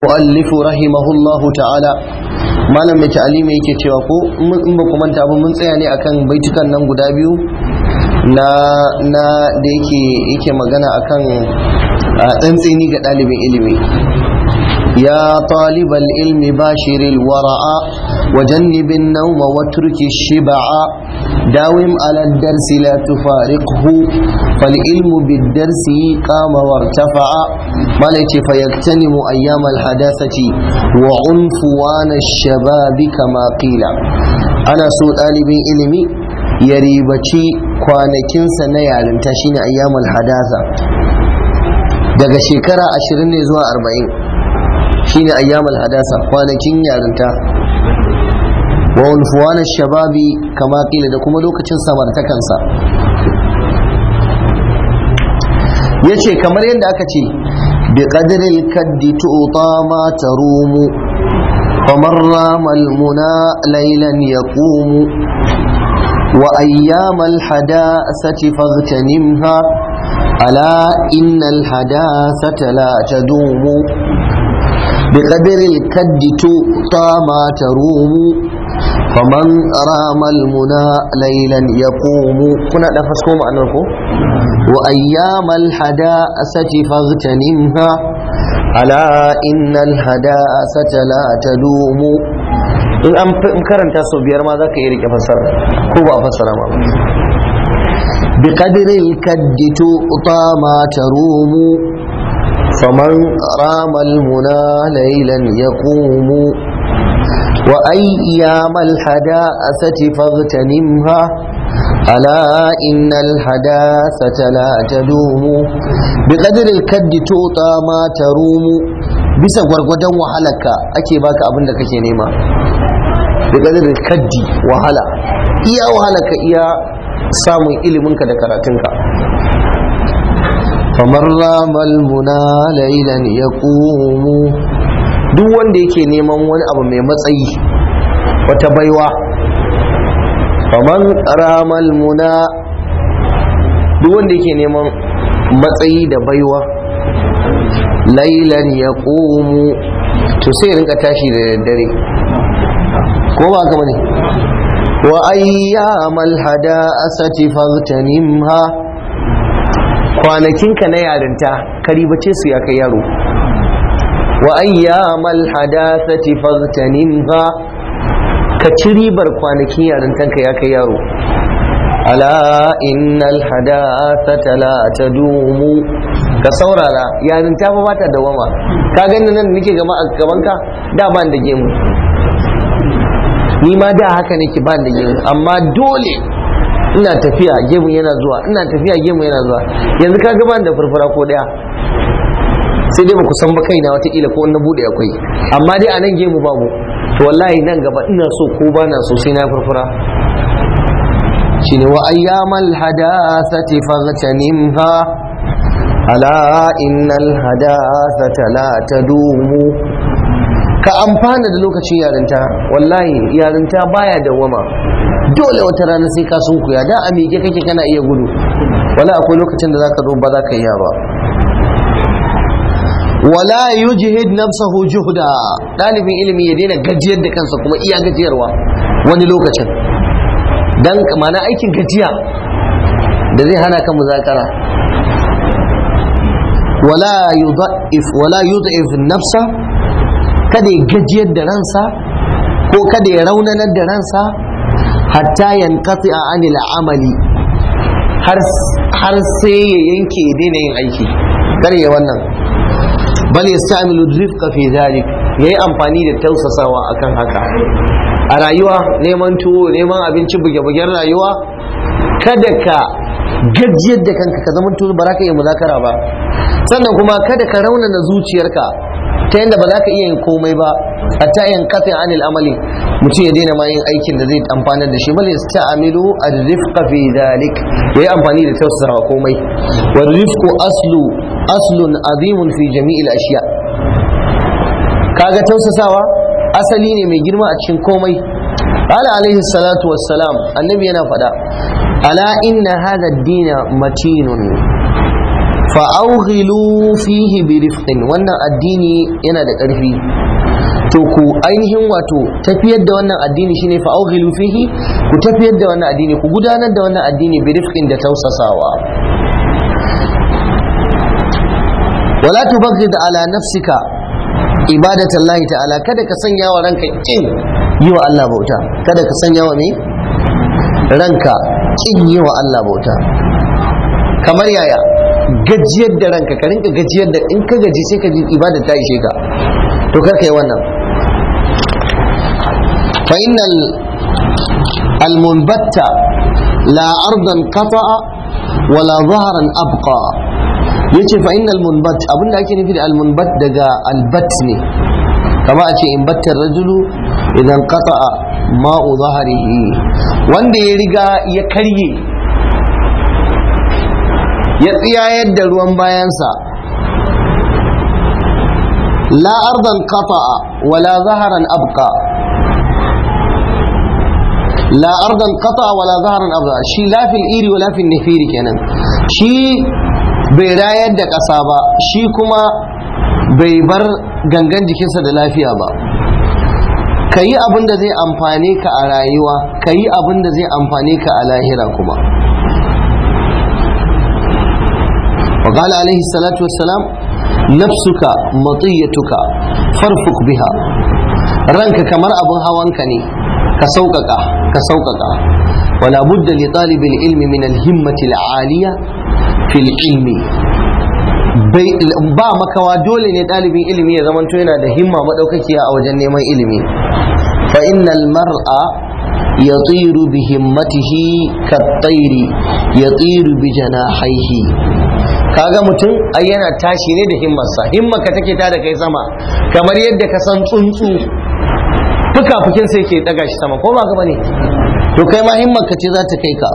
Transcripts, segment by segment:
المؤلف رحمه الله تعالى malam mai ta'alimi yake cewa ko in ba ku manta ba mun tsaya ne akan baitukan nan guda biyu na na da yake yake magana akan tsantseni ga ɗalibin ilimi ya talibal ilmi bashiril wara'a wa jannibin nauma wa turki shiba'a dawim ala darsi la tufariqhu fal ilmu bid darsi qama wartafa'a mala yace fa yaktanimu ayyam al hadasati wa unfuwan ash-shababi kama qila ana so ɗalibin ilimi ya ribaci kwanakinsa na yarinta shine ayyamul hadasa daga shekara ashirin ne zuwa arba'in shine ayyamul hadasa kwanakin yarinta wa unfuwanar shababi kama kila da kuma lokacin samartakansa ya ce kamar yadda aka ce bi ƙadirin kaddi tu'uta ma ta rumu kamar ramal muna lailan ya ƙumu وأيام الحداثة فاغتنمها ألا إن الحداثة لا تدوم بقدر الكد تؤطى ما تروم فمن رام المنى ليلا يقوم كنا نفسكم عنكم وأيام الحداثة فاغتنمها ألا إن الحداثة لا تدوم in an karanta sau biyar ma za ka iya rike fassara ko ba a fassara ma bi qadri kaddi tu'ta ma tarumu faman rama almuna laylan yaqumu wa ayyam alhada'asati faghtanimha ala innal hadasata la tadumu bi qadri kaddi tu'ta ma tarumu bisa gwargwadon wahalarka ake baka abin da kake nema da ƙadirin kaddi wahala iya wahalarka iya samun iliminka da karatunka kamar ramal muna lailan ya ƙumu duk wanda yake neman wani abu mai matsayi wata baiwa kamar ramal muna duk wanda yake neman matsayi da baiwa lailan ya ƙomu to sai rinka tashi da daddare ko ba ka bane wa ayyamal hada'asati faghtanimha kwanakinka na yarinta karibace su ya kai yaro wa ayyamal hadasati faghtanimha ka ci ribar kwanakin yarintanka ya kai yaro ala innal hadasata la tadumu ka saurara yarin ta ba ta dawama ka gani nan nake gama a gaban ka da ban da gemu ni ma da haka nake ban da gemu amma dole ina tafiya gemu yana zuwa ina tafiya gemu yana zuwa yanzu ka ga ban da furfura ko daya sai dai baku san ba kaina wataƙila ko na bude akwai amma dai a nan gemu babu to wallahi nan gaba ina so ko ba na so sai na furfura shine wa ayyamal hadathati faghtanimha ala innal hadathata la tadumu ka amfana da lokacin yarinta wallahi yarinta baya dawama dole wata rana sai ka sunkuya da a miƙe kake kana iya gudu wala akwai lokacin da zaka zo ba za ka iya ba wala yujhid nafsahu juhda dalibin ilimi ya daina gajiyar da kansa kuma iya gajiyarwa wani lokacin dan mana aikin gajiya da zai hana ka muzakara wala yudha'if wala yudha'if nafsa kada ya gajiyar da ransa ko kada ya raunanar da ransa hatta yanqati anil amali har har sai ya yanke ya daina yin aiki kar ya wannan bal yastamilu rifqa fi dhalik yayi amfani da tausasawa akan haka a rayuwa neman tuwo neman abinci buge-bugen rayuwa kada ka gajiyar da kanka ka zama tuwo ba za ka iya muzakara ba sannan kuma kada ka raunana zuciyarka ta yadda ba za ka iya yin komai ba a ta yin kafin anil amali mutum ya daina ma yin aikin da zai amfanar da shi bal yasta'milu ar-rifqa fi dhalik yayi amfani da tausasawa komai wa rifqu aslu aslun azimun fi jami'il ashiya kaga tausasawa asali ne mai girma a cikin komai ala alaihi salatu wassalam annabi yana faɗa ala inna hadha ad-dina matinun fa'aughilu fihi bi rifqin wannan addini yana da ƙarfi to ku ainihin wato tafiyar da wannan addini shine fa'aughilu fihi ku tafiyar da wannan addini ku gudanar da wannan addini bi rifqin da tausasawa wala tubaghid ala nafsika ibadatallahi ta'ala kada ka sanya wa ranka kin yi wa Allah bauta kada ka sanya wa me ranka kin yi wa Allah bauta kamar yaya gajiyar da ranka ka rinka gajiyar da in ka gaji sai ka ji ibada ta ishe ka to kar ka yi wannan fa innal almunbatta la ardan qata'a wala zahran abqa yace fa innal munbat abinda ake nufi da almunbat daga albat ne kama a ce in battar rajulu idan qata'a ma'u zahrihi wanda ya riga ya karye ya tsiyayar da ruwan bayansa la ardan qata'a wala zaharan abqa la ardan qata'a wala zaharan abqa shi la fil iri wala fil nifiri kenan shi bai rayar da ƙasa ba shi kuma bai bar gangan jikinsa da lafiya ba ka yi abin da zai amfane ka a rayuwa ka yi abin da zai amfane ka a lahira kuma وقال عليه الصلاة والسلام نفسك مطيتك فارفق بها رنك كمر أبو هوانك ني كسوقك كسوقك ولا بد لطالب العلم من الهمة العالية في العلم ba makawa dole ne ɗalibin ilimi ya zamanto yana da himma maɗaukakiya a wajen neman ilimi fa innal mar'a yatiru bi himmatihi kat-tayri yatiru bi janahihi kaga mutum ai yana tashi ne da himmarsa himmarka take ta da kai sama kamar yadda ka san tsuntsu fuka-fukin sai ke daga shi sama ko ba ka bane to kai ma himmarka ce za ta kai ka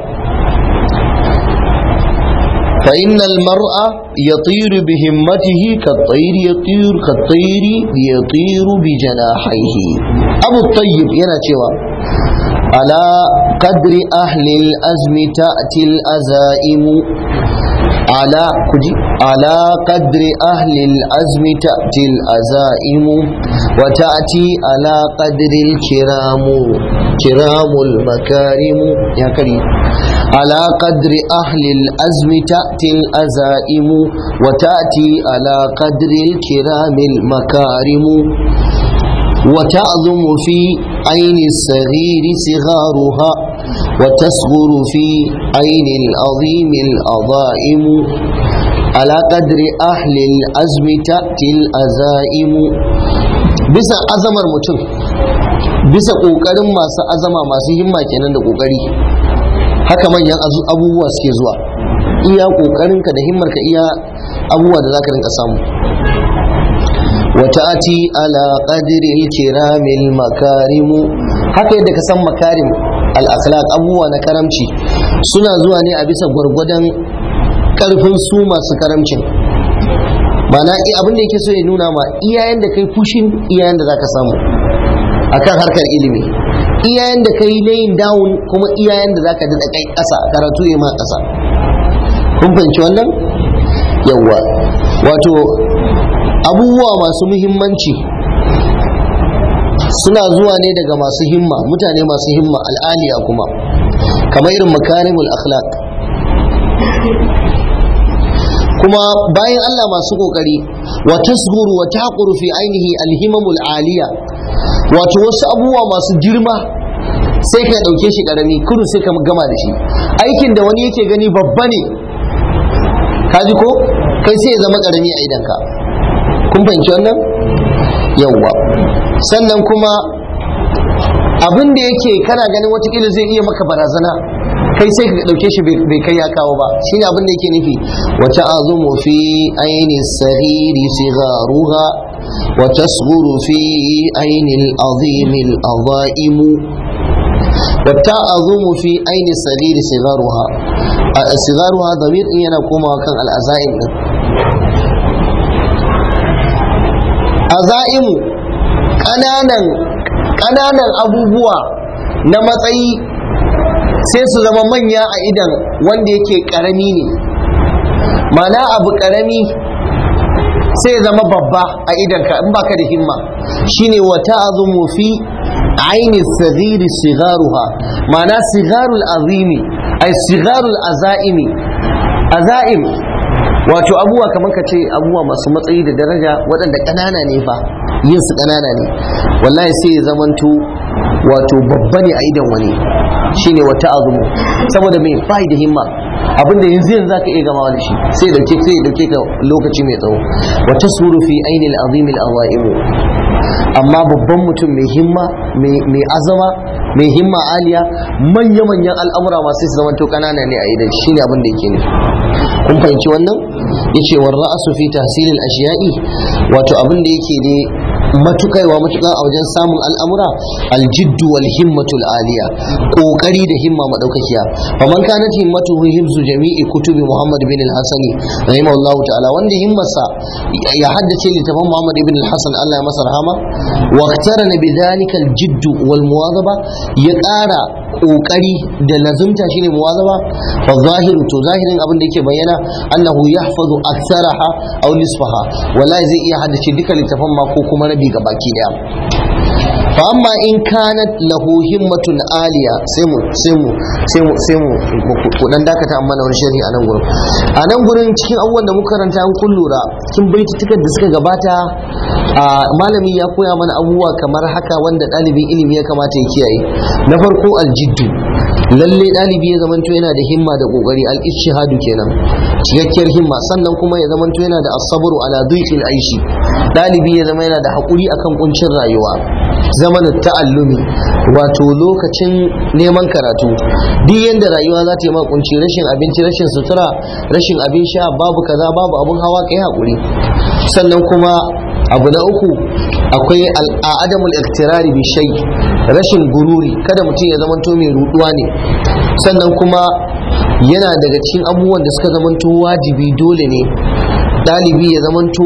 fa innal mar'a yatiru bi himmatihi kat-tayr yatiru kat-tayr yatiru bi janahihi abu tayyib yana cewa ala qadri ahli al-azmi ta'ti al-azaimu على كجي على قدر أهل العزم تأتي الأزائم وتأتي على قدر الكرام كرام المكارم يا كريم على قدر أهل العزم تأتي الأزائم وتأتي على قدر الكرام المكارم وتعظم في عين الصغير صغارها وتصغر في عين العظيم العظائم على قدر أهل العزم تأتي الأزائم bisa azamar mutum bisa ƙoƙarin masu azama masu himma kenan da ƙoƙari haka manyan abubuwa suke zuwa iya ƙoƙarinka da himmarka iya abubuwa da za ka rinka samu وتأتي على قدر الكرام المكارم haka yadda ka san makarim al-akhlaq abubuwa na karamci suna zuwa ne a bisa gwargwadon karfin su masu karamcin mana abin da yake so ya nuna ma iyayen da kai fushin iyayen da zaka samu akan harkar ilimi iyayen da kai layin down kuma iyayen da zaka dada kai ƙasa karatu ya ma ƙasa kun fahimci wannan yawwa wato abubuwa masu muhimmanci suna zuwa ne daga masu himma mutane masu himma al'aliya kuma kamar irin makarimul akhlaq kuma bayan Allah masu kokari wa tasguru wa taquru fi ainihi alhimamul aliya wato wasu abubuwa masu girma sai ka dauke shi karami kudu sai ka gama da shi aikin da wani yake gani babba ne kaji ko kai sai ya zama karami a idanka kun fahimci wannan yawwa sannan kuma abin da yake kana ganin watakila zai iya maka barazana kai sai ka dauke shi bai kai ya kawo ba shine abin da yake nufi wa ta'azumu fi aini sariri sigaruha wa tasghuru fi aini al-azim al-azaim wa ta'azumu fi aini sariri sigaruha sigaruha damir yana komawa kan al-azaim din azaimu ƙananan ƙananan abubuwa na matsayi sai su zama manya a idan wanda yake ƙarami ne ma'ana abu karami sai ya zama babba a idanka in baka da himma shine wa ta'zumu fi aini saghiri sigaruha ma'ana sigarul azimi ay sigarul azaimi azaim wato abubuwa kamar ka ce abubuwa masu matsayi da daraja waɗanda ƙanana ne fa yin su ƙanana ne wallahi sai ya zamanto wato babba ne a idan wani shine wata azumu saboda mai bai da himma abinda yanzu yanzu zaka iya gamawa da shi sai dauke sai dauke ka lokaci mai tsawo wa tasuru fi ainil azim al awaim amma babban mutum mai himma mai azama mai himma aliya manya manyan al'amura masu su zama to kanana ne a idan shine abin da yake nufi kun fahimci wannan yace war ra'su fi tahsil al ashiya'i wato abin da yake ne matukaiwa matuka a wajen samun al'amura aljiddu wal himmatul aliya kokari da himma madaukakiya faman kanat himmatuhu himzu jami'i kutubi muhammad bin al-hasani rahimahullahu ta'ala wanda himmarsa ya haddace littafin muhammad ibn al-hasan Allah ya masa rahama wa iqtarana bidhalika al-jidd wal muwadaba ya ƙara kokari da lazumta shine muwazaba fa zahiru to zahirin abin da yake bayyana annahu yahfazu aktsaraha aw nisfaha wallahi zai iya haddace duka littafan ma ko kuma rabi ga baki daya fa amma in kanat lahu himmatun aliya sai mu sai mu sai mu sai mu ku dan dakata amma na wani sharhi a nan gurin a nan gurin cikin abubuwan da muka karanta an kun lura kin baitutukan da suka gabata a malami ya koya mana abubuwa kamar haka wanda ɗalibin ilimi ya kamata ya kiyaye na farko aljiddu lalle ɗalibi ya zamanto yana da himma da kokari al-ishhadu kenan cikakkiyar himma sannan kuma ya zamanto yana da asabru ala dhiqil aishi ɗalibi ya zama yana da hakuri akan kuncin rayuwa zamanin ta'allumi wato lokacin neman karatu duk yanda rayuwa za ta yi makunci rashin abinci rashin sutura rashin abin sha babu kaza babu abun hawa kai hakuri sannan kuma abu na uku akwai al'adamul iktirari bi shay rashin gururi kada mutum ya zamanto mai ruduwa ne sannan kuma yana daga cikin abubuwan da suka zamanto wajibi dole ne ɗalibi ya zamanto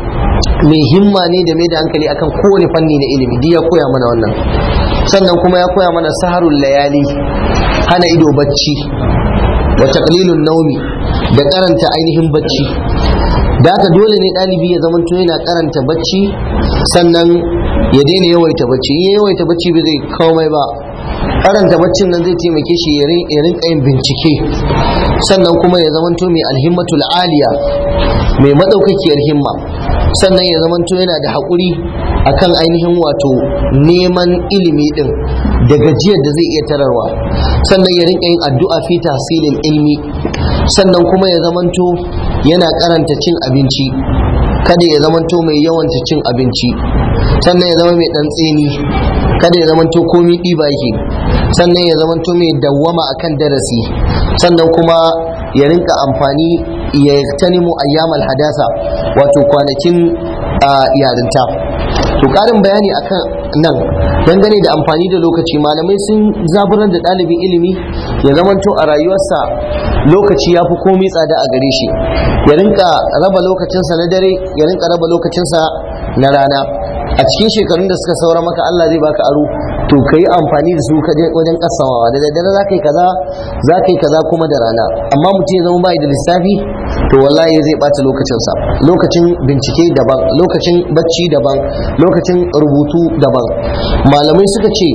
mai himma ne da mai da hankali akan kowane fanni na ilimi duk ya koya mana wannan sannan kuma ya koya mana saharul layali hana ido bacci wa taqlilun naumi da karanta ainihin bacci da haka dole ne ɗalibi ya zamanto yana karanta bacci sannan ya daina yawaita bacci in ya yawaita bacci ba zai komai ba karanta baccin nan zai taimake shi ya rinka yin bincike sannan kuma ya zamanto mai alhimmatul aliya mai maɗaukakiyar himma sannan ya zamanto yana da haƙuri akan ainihin wato neman ilimi din da gajiyar da zai iya tararwa sannan ya rinka yin addu'a fi tahsilil ilmi sannan kuma ya zamanto yana karanta cin abinci kada ya zamanto mai yawanta cin abinci sannan ya zama mai dan tseni kada ya zamanto komi ɗiba yake sannan ya zamanto mai dawwama akan darasi sannan kuma ya rinka amfani ya tanimu ayyamal hadasa wato kwanakin yarinta to karin bayani akan nan dangane da amfani da lokaci malamai sun zaburar da ɗalibin ilimi ya zamanto a rayuwarsa lokaci ya fi komai tsada a gare shi ya rinka raba lokacinsa na dare ya rinka raba lokacinsa na rana a cikin shekarun da suka saura maka Allah zai baka aro to ka yi amfani da su wajen kasamawa da daddare za ka yi kaza za ka yi kaza kuma da rana amma mutum ya zama bai da lissafi to wallahi zai ɓata lokacinsa lokacin bincike daban lokacin bacci daban lokacin rubutu daban malamai suka ce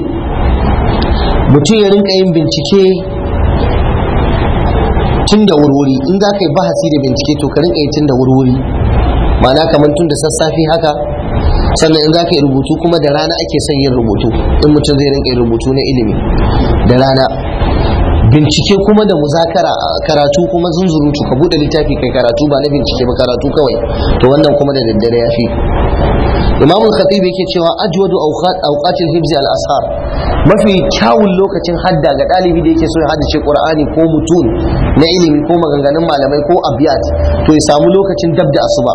mutum ya rinka yin bincike tun da wurwuri in za ka yi bahasi da bincike to ka rinka yi tun da wurwuri ma'ana kamar tun da sassafe haka sannan in za ka yi rubutu kuma da rana ake son yin rubutu in mutum zai rinka yin rubutu na ilimi da rana bincike kuma da muzakara karatu kuma zunzurutu ka bude littafi kai karatu ba na bincike ba karatu kawai to wannan kuma da daddare ya fi imam al-khatib yake cewa ajwadu awqat awqatil hibz al-ashar mafi kyawun lokacin hadda ga dalibi da yake so ya haddace qur'ani ko mutun na ilimi ko maganganun malamai ko abiyat to ya samu lokacin dab da asuba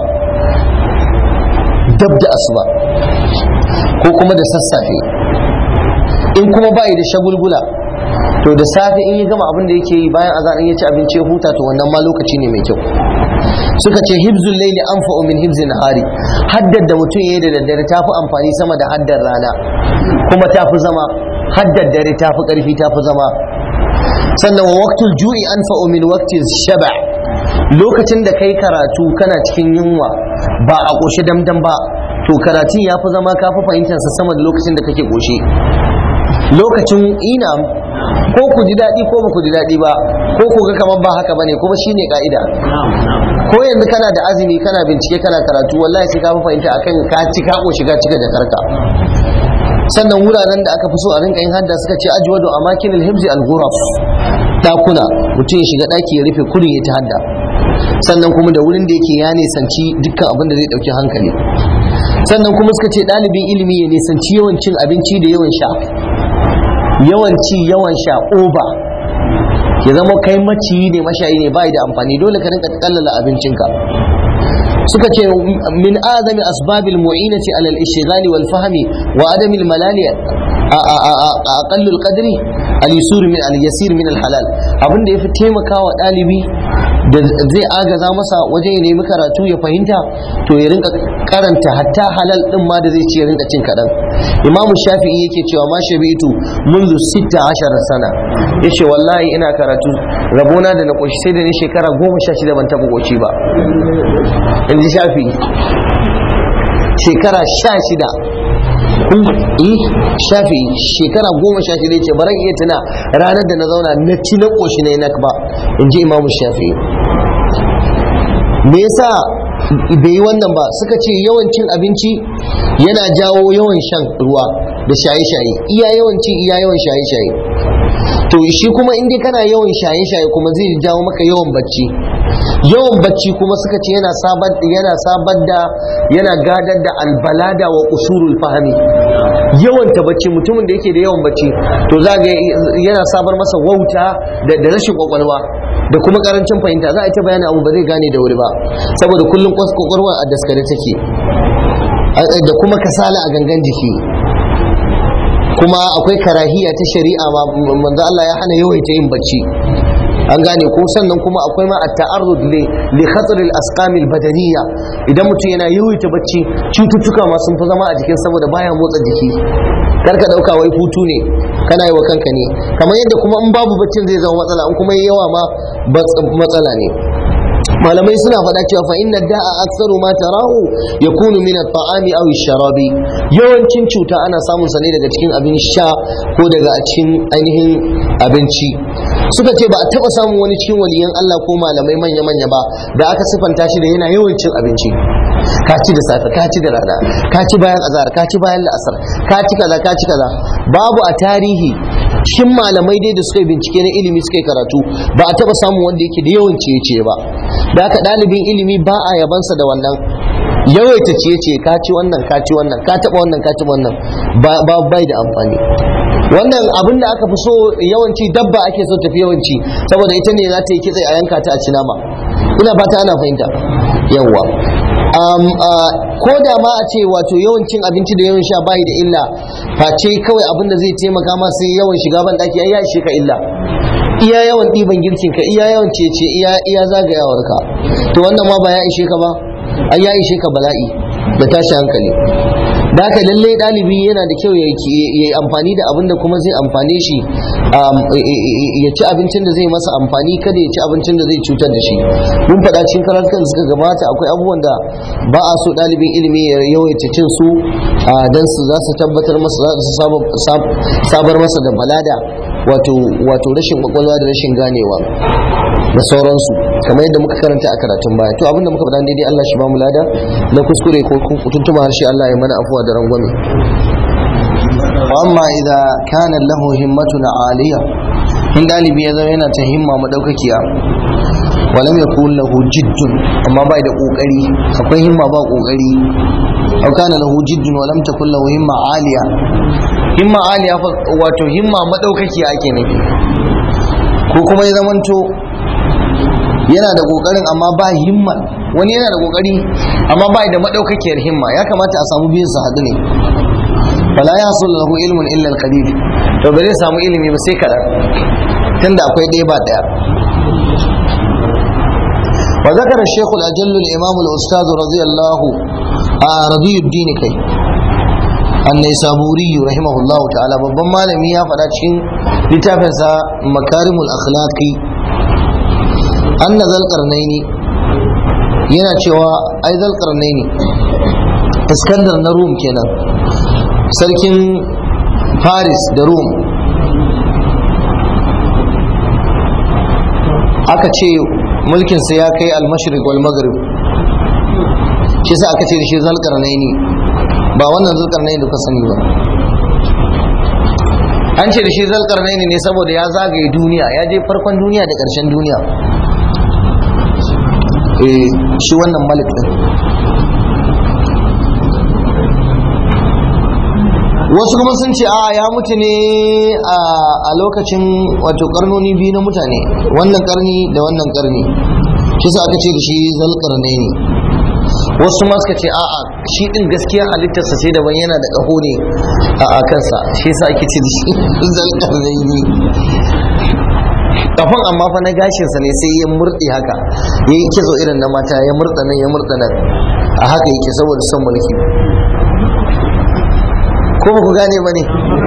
dab da asuba ko kuma da sassafe in kuma bai da shagulgula to da safe in ya gama abin da yake yi bayan azan in ya ci abinci ya huta to wannan ma lokaci ne mai kyau suka ce hibzul laili anfa'u min hibzin nahari haddar da mutum yayi da daddare tafi amfani sama da haddar rana kuma tafi zama haddar dare tafi karfi tafi zama sannan wa waqtul ju'i anfa'u min waqti shaba lokacin da kai karatu kana cikin yunwa ba a ƙoshe damdam ba to karatun ya fi zama ka fi fahimtarsa sama da lokacin da kake ƙoshe lokacin ina ko ku ji daɗi ko ba ku ji daɗi ba ko ku ga kamar ba haka bane kuma shine ka'ida ko yanzu kana da azumi kana bincike kana karatu wallahi sai ka fi fahimta akan ka ci ka ƙoshi ka cika da karka sannan wuraren da aka fi so a rinka yin hadda suka ce ajwadu amakin alhibzi alghuraf dakuna mutum ya shiga daki ya rufe kurin ya ta hadda sannan kuma da wurin da yake ya nisanci dukkan abin da zai dauki hankali sannan kuma suka ce ɗalibin ilimi ya nisanci yawan cin abinci da yawan sha yawan ci yawan sha oba ya zama kai maciyi ne mashayi ne bai da amfani dole ka rinka kallala abincinka suka ce min adami asbabil mu'inati alal ishghali wal fahmi wa adami al malali aqallul qadri al yusur min al yasir min al halal abin da yafi taimakawa dalibi da zai agaza masa wajen ya nemi karatu ya fahimta to ya rinka karanta hatta halal din ma da zai ci ya rinka cin kadan imamu shafi'i yake cewa ma shabi'tu منذ 16 sana yace wallahi ina karatu rabona da na koshi sai da ni shekara 16 ban taba koci ba in ji shafi shekara 16 eh shafi shekara goma sha shida ce baran iya tuna ranar da na zauna na ci na koshi na nak ba in ji imamu shafi me yasa bai yi wannan ba suka ce yawan cin abinci yana jawo yawan shan ruwa da shaye-shaye iya yawan ci iya yawan shaye-shaye to shi kuma in dai kana yawan shaye-shaye kuma zai jawo maka yawan bacci yawan bacci kuma suka ce yana sabar yana sabar da yana gadar da albalada wa usurul fahmi yawan ta bacci mutumin da yake da yawan bacci to za ga yana sabar masa wauta da rashin kwakwalwa da kuma karancin fahimta za a yi ta bayani abu ba zai gane da wuri ba saboda kullum kwakwalwa a daskare take da kuma kasala a gangan jiki kuma akwai karahiya ta shari'a ma manzo Allah ya hana yawaita yin bacci an gane ko sannan kuma akwai ma at-ta'arrud li li khatar al-asqam al-badaniyya idan mutum yana yawaita bacci cututtuka ma sun fi zama a jikin saboda baya motsa jiki kar ka dauka wai hutu ne kana yi wa kanka ne kamar yadda kuma in babu baccin zai zama matsala in kuma yawa ma matsala ne malamai suna faɗa cewa fa inna da'a aktsaru ma tarahu yakunu min at-ta'ami aw ash-sharabi yawancin cuta ana samun sa ne daga cikin abin sha ko daga cikin ainihin abinci suka ce ba a taba samun wani cikin waliyan Allah ko malamai manya manya ba da aka sifanta shi da yana yawancin abinci ka ci da safe ka ci da rana ka ci bayan azhar ka ci bayan la'asar ka ci kaza ka ci kaza babu a tarihi shin malamai dai da suka yi bincike na ilimi suka yi karatu ba a taba samun wanda yake da yawan ciye-ciye ba da haka ɗalibin ilimi ba a yabansa da wannan yawaita ciye-ciye ka ci wannan ka ci wannan ka taɓa wannan ka taɓa wannan ba bai da amfani wannan abin da aka fi so yawanci dabba ake so tafi yawanci saboda ita ne za ta yi kitse a yanka ta a ci nama ina fata ana fahimta yawwa ko da ma a ce wato yawancin abinci da yawan sha bai da illa face kawai abin da zai taimaka ma sai yawan shiga ban daki ai ya ishe ka illa iya yawan ɗiban girkin ka iya yawan cece iya iya zagayawar ka to wannan ma ba ya ishe ka ba ai ya ishe ka bala'i da tashi hankali da haka lallai ɗalibi yana da kyau ya yi amfani da abin da kuma zai amfane shi ya ci abincin da zai masa amfani kada ya ci abincin da zai cutar da shi mun faɗa cikin karatukan suka gabata akwai abubuwan da ba a so ɗalibin ilimi ya yawaita cin su don su za su tabbatar masa za su sabar masa da balada wato wato rashin kwakwalwa da rashin ganewa da sauransu kamar yadda muka karanta a karatun baya to abinda muka faɗa daidai Allah shi ba mu lada na kuskure ko tuntuma harshe Allah ya mana afuwa da rangwame amma idza kana lahu himmatun aliya in dalibi ya zama yana ta himma madaukakiya walam yakun lahu jiddun amma bai da kokari akwai himma ba kokari aw kana lahu jiddun walam takun lahu himma aliya himma aliya wato himma madaukakiya ake nufi ko kuma ya zamanto yana da kokarin amma ba himma wani yana da kokari amma ba da madaukakiyar himma ya kamata a samu biyun su hadu ne fala ya hasul lahu ilmun illa al-qalil to ba zai samu ilimi ba sai kadan tunda akwai ɗaya ba ɗaya وذكر الشيخ الأجل الإمام الأستاذ رضي الله آه رضي الدين كي النيسابوري رحمه الله تعالى babban malami ya faɗa cikin littafinsa makarimul akhlaqi anna zal qarnaini yana cewa ai zalkarnai ne iskandar na rum kenan sarkin paris da rum aka ce mulkinsa ya kai almashrik wal maghrib shi sa aka ce da shi zalkarnai ne ba wannan zalkarnai da ka sani ba an ce da shi zalkarnai ne saboda ya zagaye duniya ya je farkon duniya da ƙarshen duniya eh shi wannan malik din wasu kuma sun ce a ya mutu ne a lokacin wato karnoni biyu na mutane wannan karni da wannan karni shi sa aka ce da shi zalkarnai ne wasu ma suka ce a'a shi din gaskiya halittarsa sai daban yana da ƙaho ne a kansa shi yasa ake ce da shi zalƙarnaini kafan amma fa na gashinsa ne sai ya murɗe haka ya yi kitso irin na mata ya murɗa nan ya murɗa nan a haka yake saboda son mulki ko ba ku gane ba ne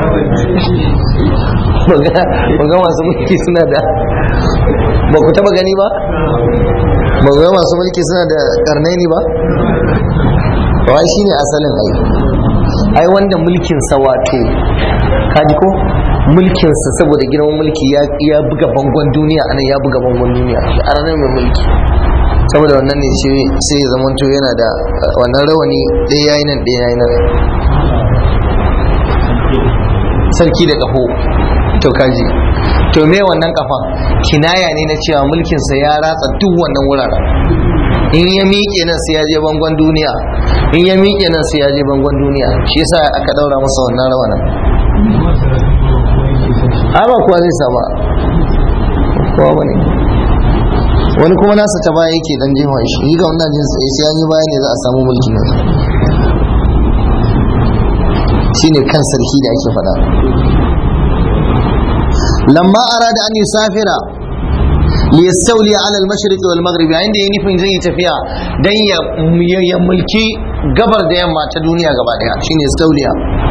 ba ga masu mulki suna da ba ku taba gani ba ba ga masu mulki suna da karnaini ba ba shi ne asalin ai ai wanda mulkinsa wato kaji ko mulkinsa saboda girman mulki ya buga bangon duniya anan ya buga bangon duniya a ranar mai mulki saboda wannan ne sai ya zamanto yana da wannan rawani ɗaya yayi nan ɗaya yayi nan sarki da ƙaho to kaji to me wannan kafa kinaya ne na cewa mulkinsa ya ratsa duk wannan wuraren in ya miƙe nan sai ya je bangon duniya in ya miƙe nan sai ya je bangon duniya shi yasa aka daura masa wannan rawanan ai ba kuwa zai sama kowa bane wani kuma nasa ta baya yake dan jefa shi yi ga wannan jin sai sai yi baya ne za a samu mulki nan shine kan sarki da ake faɗa lamma arada an yusafira liyastawli ala al-mashriq wal maghrib yayin da yayi nufin zai tafiya dan ya ya mulki gabar da yamma ta duniya gaba daya shine yastawliya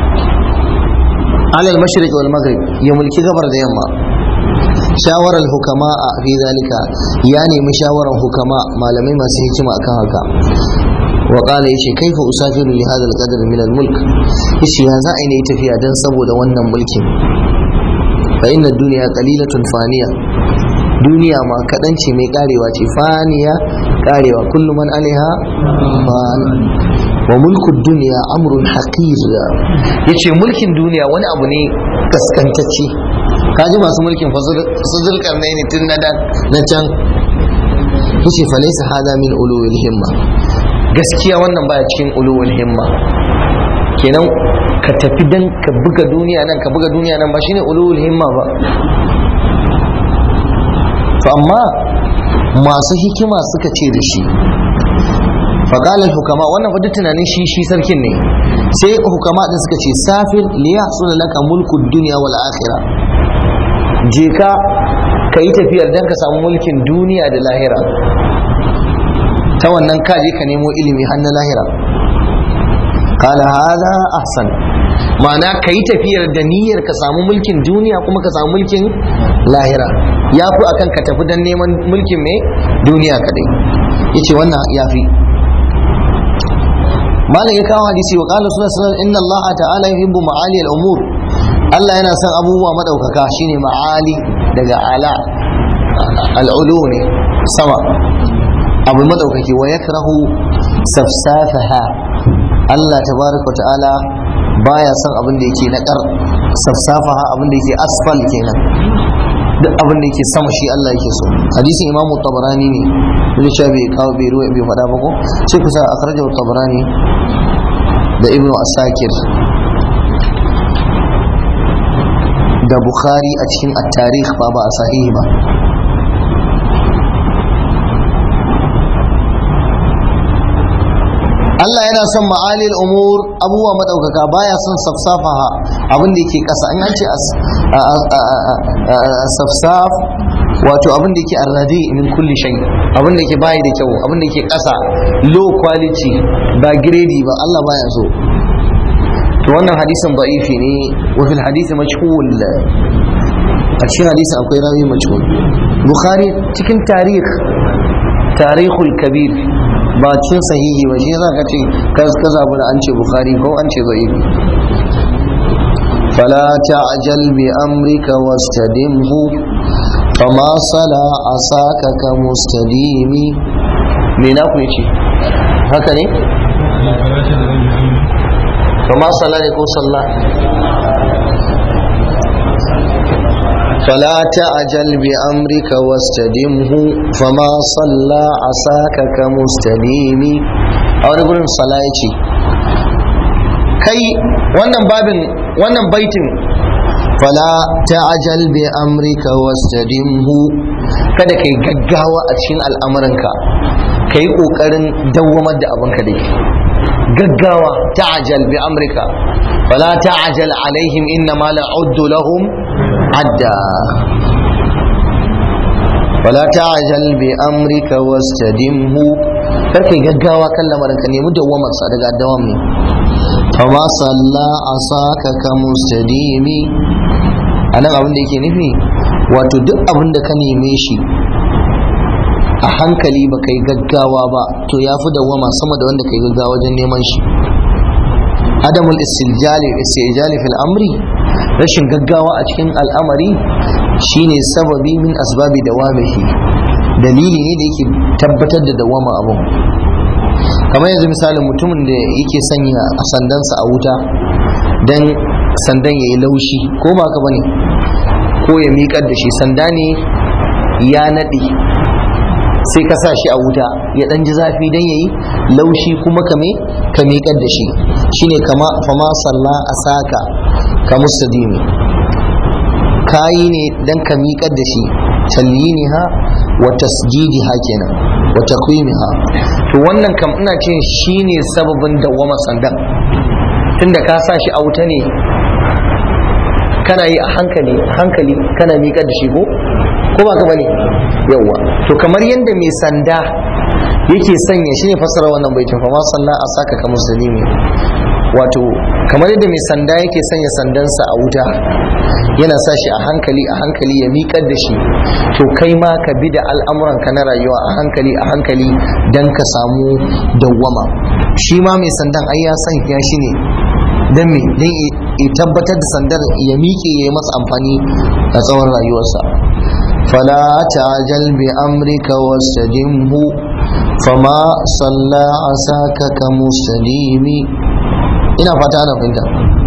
ala al-mashriq wal maghrib ya mulki gabar da yamma shawara al-hukama fi zalika ya nemi shawaran hukama malamai masu hikima akan haka wa qala yace kaifa usafiru li hadha al-qadr min al-mulk yace ya za a yi tafiya dan saboda wannan mulkin fa inna ad-dunya qalilatun faniya duniya ma kaɗan ce mai karewa ce faniya karewa kullum man alaiha fan wa mulkud duniya amrun haqir yace mulkin duniya wani abu ne kaskantacce kaji masu mulkin su zulkarnai ne tun na can yace fa laysa hada min ulul himma gaskiya wannan baya cikin ulul himma kenan ka tafi dan ka buga duniya nan ka buga duniya nan ba shine ulul himma ba to amma masu hikima suka ce da shi faƙalar hukama wannan fa duk tunanin shi shi sarkin ne sai hukama din suka ce safir liya suna laka mulku duniya wal akhira je ka ka yi tafiyar dan ka samu mulkin duniya da lahira ta wannan ka je ka nemo ilimi har na lahira kala hada ahsan ma'ana ka yi tafiyar da niyyar ka samu mulkin duniya kuma ka samu mulkin lahira ya fi akan ka tafi don neman mulkin mai duniya kadai ya ce wannan ya fi malam ya kawo hadisi wa kala suna sanar inna allaha ta'ala yuhibbu ma'ali al-umur Allah yana son abubuwa madaukaka shine ma'ali daga ala al'ulu ne sama abu madaukaki wa yakrahu safsafaha Allah tabaraka wa ta'ala baya son abin da yake naƙar safsafaha abin da yake asfal kenan duk abin da yake sama shi Allah yake so hadisin imam tabarani ne da cewa bai kawo bai ruwa bai faɗa ba ko sai kusa akhrajahu tabarani da ibnu asakir da bukhari a cikin at-tarikh ba ba a sahihi ba Allah yana son ma'alil umur abubuwa madaukaka baya son safsafaha abin da yake kasa an ce safsaf wato abin da yake arradi min kulli shay abin da yake bayi da kyau abin da yake kasa low quality ba grade ba Allah baya so to wannan hadisin da'ifi ne wa fil hadisi majhul a cikin hadisin akwai rawi majhul bukhari cikin tarikh tarihul kabir ba cin sahihi ba shi yasa ka ce ka ka zabi da an ce bukhari ko an ce da'ifi فلا تعجل بأمرك واستدمه فما صلى عصاك كمستديم من أقول شيء هكذا فما صلى يكون صلى فلا تعجل بأمرك واستدمه فما صلى عساك كمستديم أو نقول صلاة kai wannan babin wannan baitin fala ta'jal bi amrika wastadimhu kada kai gaggawa a cikin al'amuranka kai kokarin dawwamar da abinka dai gaggawa ta'jal bi amrika fala ta'jal alaihim inna ma la'uddu lahum adda fala ta'jal bi amrika wastadimhu kar kai gaggawa kan lamarinka nemi dawwamar sa daga dawam ne fama salla asaka ka mustadimi anan abin da yake nufi wato duk abin da ka neme shi a hankali ba kai gaggawa ba to ya fi dawwama sama da wanda kai gaggawa wajen neman shi adamul istijali istijali fil amri rashin gaggawa a cikin al'amari shine sababi min asbabi dawamihi dalili ne da yake tabbatar da dawama abun kamar yanzu misalin mutumin da yake sanya sandansa a wuta don sandan ya yi laushi ko ba ka bane ko ya miƙar da shi sanda ne ya naɗe sai ka sa shi a wuta ya ɗan ji zafi don ya yi laushi kuma kame ka miƙar da shi shine kama fama salla a saka ka mustadimi kayi ne don ka miƙar da shi talliniha wa tasjidiha kenan wa takwimiha to wannan kam ina ce shine sababin dawwama sandan tunda ka sa shi a wuta ne kana yi a hankali hankali kana miƙar da shi ko ko ba ka bane yawwa to kamar yadda mai sanda yake sanya shi ne fassara wannan baitin fa ma sallah a saka ka musulmi wato kamar yadda mai sanda yake sanya sandansa a wuta yana sa shi a hankali a hankali ya miƙar da shi to kai ma ka bi da al'amuranka na rayuwa a hankali a hankali don ka samu dawwama shi ma mai sandan ai ya sanya shi ne don me don ya tabbatar da sandar ya miƙe ya yi masa amfani a tsawon rayuwarsa fala ta'jal bi amrika wastadimhu fama salla asaka ka mustadimi ina fata ana fahimta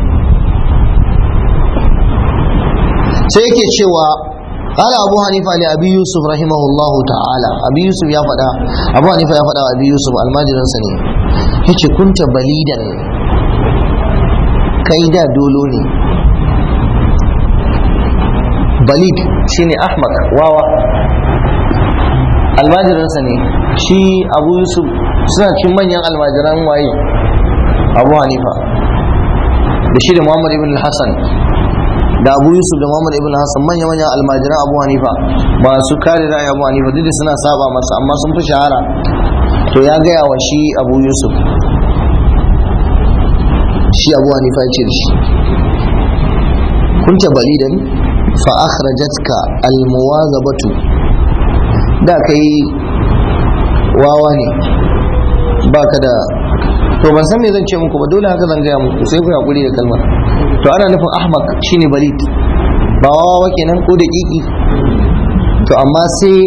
sai yake cewa قال أبو حنيفة لأبي يوسف رحمه الله تعالى أبي يوسف يا فدا أبو حنيفة يا فدا أبي يوسف الماجر سني هيك كنت بليدا كيدا دولوني بليد شيني أحمق واوا almajiransa ne shi abu yusuf suna cin manyan almajiran waye abu hanifa da shi da muhammad ibn hassan da abu yusuf da muhammad ibn hassan manya manyan almajiran abu hanifa masu kare ra'ayi abu hanifa duk da suna saba masa amma sun fi shahara to ya gaya wa shi abu yusuf shi abu hanifa ya ce da shi kunta balidan fa akhrajatka almuwazabatu da kai wawa ne baka da to ban san me zan ce muku ba dole haka zan gaya muku sai ku hakuri da kalmar to ana nufin ahmak shine balid ba wawa kenan ko da kiki to amma sai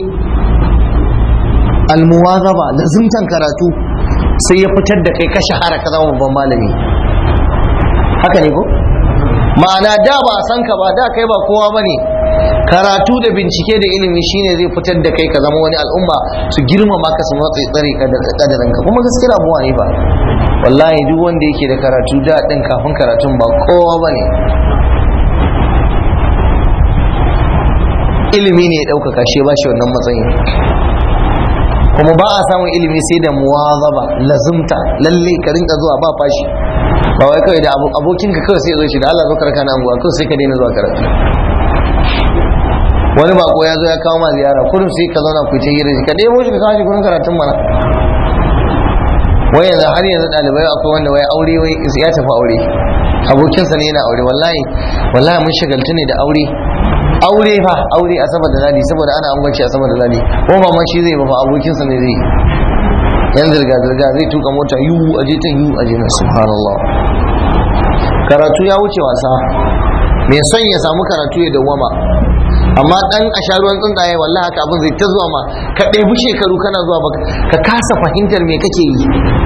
almuwazaba lazimtan karatu sai ya fitar da kai ka shahara ka zama babban malami haka ne ko ma'ana da ba a san ka ba da kai ba kowa bane karatu da bincike da ilimi shine zai fitar da kai ka zama wani al'umma su girmama ka su matsayi tsare kadarin ka kuma gaskiya abuwa ne ba wallahi duk wanda yake da karatu da din kafin karatun ba kowa bane ilimi ne ya ɗaukaka shi ba shi wannan matsayin kuma ba a samun ilimi sai da muwazaba lazumta lalle ka rinka zuwa ba fashi ba wai kawai da abokinka kawai sai ya zo shi da Allah zo karka na anguwa kawai sai ka daina zuwa karatu wani bako ya zo ya kawo ma ziyara kullum sai ka zauna ku ce hira ka nemo shi ka kawo shi gurin karatun mana wai yanzu har yanzu ɗalibai akwai wanda wai aure wai ya tafi aure abokinsa ne yana aure wallahi wallahi mun shagaltu ne da aure aure fa aure a sama da ladi saboda ana angwanci a sama da ladi ko ba ma shi zai ba fa abokinsa ne zai yan zirga-zirga zai tuka mota yiwu aje ta yiwu aje na subhanallah karatu ya wuce wasa mai son ya samu karatu ya dawwama amma dan a sha ruwan tsuntsaye wallahi haka abin zai ta zuwa ma ka ɗebi shekaru kana zuwa ba ka kasa fahimtar me kake yi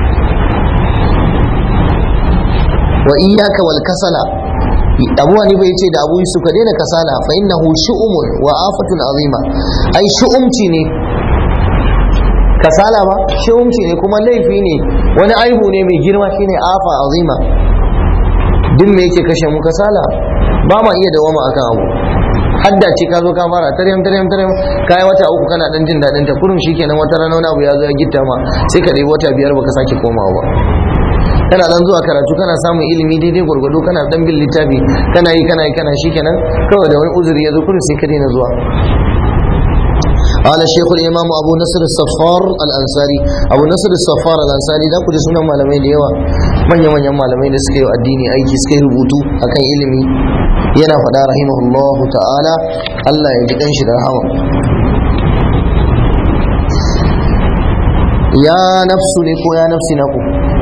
wa iyyaka wal kasala abu wani bai ce da abu yusuf ka daina kasala fa innahu shu'umun wa afatun azima ai shu'umci ne kasala ba shu'umci ne kuma laifi ne wani aibu ne mai girma shine afa azima duk me yake kashe mu kasala ba ma iya dawama akan abu hadda ce ka zo ka fara taryam taryam taryam kai wata uku kana dan jin dadin ta kurum shikenan wata rana wani abu ya zo ya gitta ma sai ka dai wata biyar baka sake komawa ba kana dan zuwa karatu kana samun ilimi daidai gwargwado kana dan bin littafi kana yi kana yi kana shikenan kawai da wani uzuri ya zo kurum sai ka daina zuwa قال الشيخ الإمام أبو نصر الصفار الأنصاري أبو نصر الصفار الأنصاري da kuje sunan malamai da yawa manya manyan malamai da suka yi addini aiki suka yi rubutu akan ilimi yana faɗa rahimahullah ta'ala Allah ya ji kanshi da rahama ya nafsu ne ko ya nafsi na ku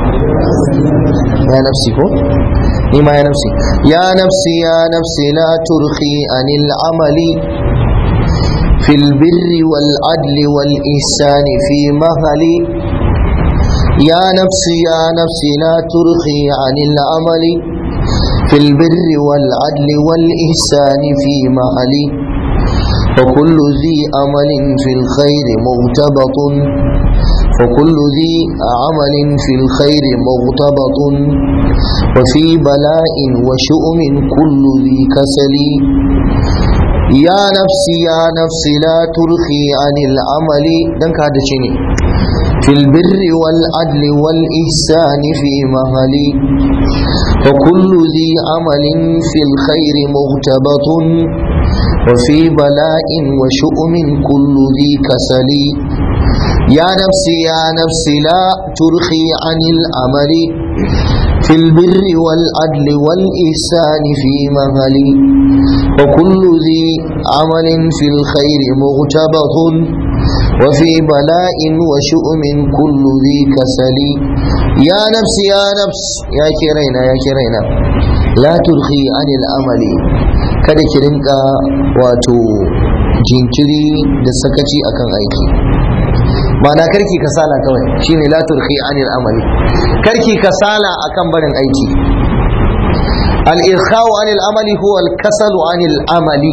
ya nafsi ko ni ma ya nafsi ya nafsi ya nafsi la turhi anil amali في البر والعدل والإحسان في مهلي يا نفسي يا نفسي لا ترخي عن العمل في البر والعدل والإحسان في مهلي وكل ذي أمل في الخير مغتبط وكل ذي عمل في الخير مغتبط وفي بلاء وشؤم كل ذي كسل يا نفسي يا نفسي لا ترخي عن العمل دنك هذا شيء في البر والعدل والإحسان في مهلي وكل ذي عمل في الخير مغتبط وفي بلاء وشؤم كل ذي كسل يا نفسي يا نفسي لا ترخي عن العمل في البر والعدل والإحسان في مهلي وكل ذي عمل في الخير مغتبط وفي بلاء وشؤم كل ذي كسل يا نفس يا نفس يا كرينا يا كرينا لا ترخي عن العمل kada ki rinka wato jinkiri da sakaci akan aiki ma'ana karki kasala kawai shine la turhi anil amali karki kasala akan barin aiki al-irkhau anil amali huwa al-kasalu anil amali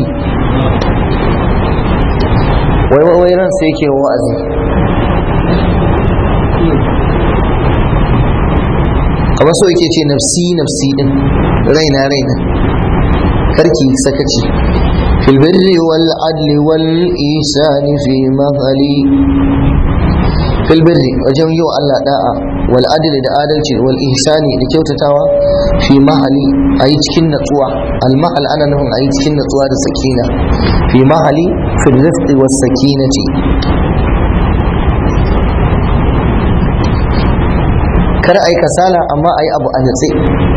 wai wai wai ran sai yake wa'azi kamar so yake ce nafsi nafsi din raina raina karki sakaci fil birri wal adli wal isani fi mahali fil birri wajen yau Allah da'a wal adli da adalci wal ihsani da kyautatawa fi mahali ayi cikin natsuwa al mahal ana nufin ayi cikin natsuwa da sakina fi mahali fil rifqi was sakinati kar ayi kasala amma ayi abu a natsi